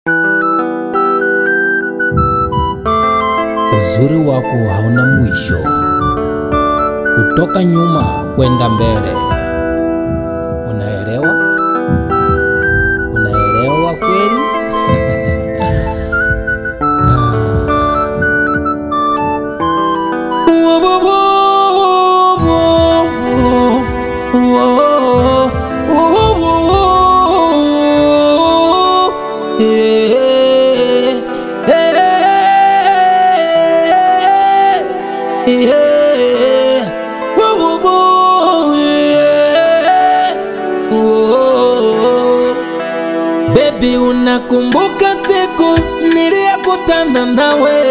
Uzuri wako hauna mwisho, kutoka nyuma kwenda mbele. Unaelewa? Unaelewa kweli? Baby, unakumbuka siku niliyokutana nawe,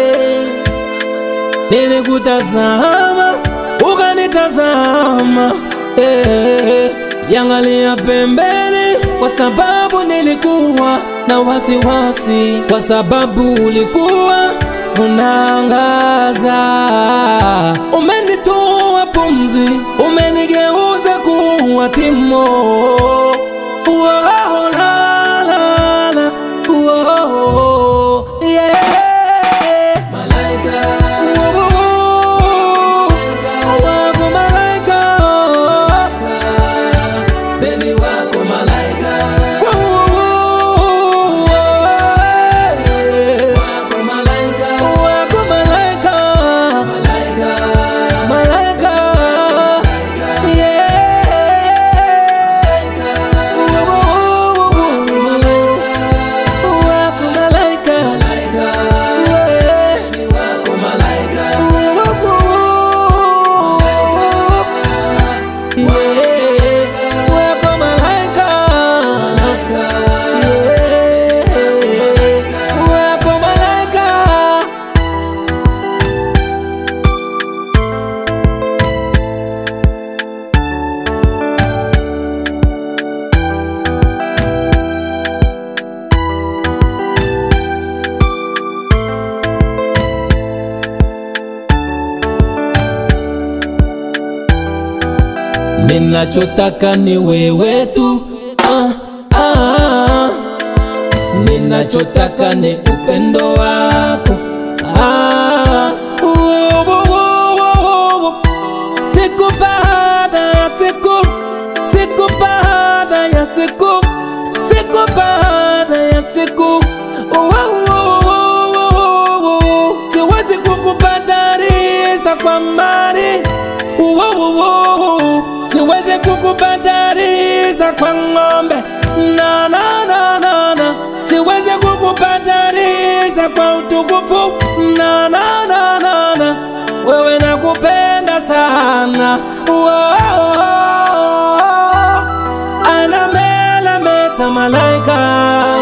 nilikutazama ukanitazama, eh, yangalia pembeni, kwa sababu nilikuwa na wasiwasi, kwa sababu ulikuwa unaangaza. Umenitoa pumzi, umenigeuza kuwa timo. Whoa, la, la, la. Whoa, yeah. Whoa, wako malaika. Whoa, yeah. Wako malaika. Malaika. Yeah. Wako malaika. Yeah. Yeah. Wako malaika. Yeah. Wako malaika. Ninachotaka ni wewe tu ah, ah. Ninachotaka ni upendo wako ah. Wo, wo, wo, wo, wo. Siku baada ya siku, siku baada ya siku, siku baada ya siku Wo, wo, wo, wo, wo. Siwezi kukubadalisha kwa mali Wo, wo, wo, wo. Siwezi kukubadalisha kwa ng'ombe na, na, na, na, na. Siwezi kukubadalisha kwa utukufu na, na, na, na, na. Wewe nakupenda sana Wow. Anamelemeta malaika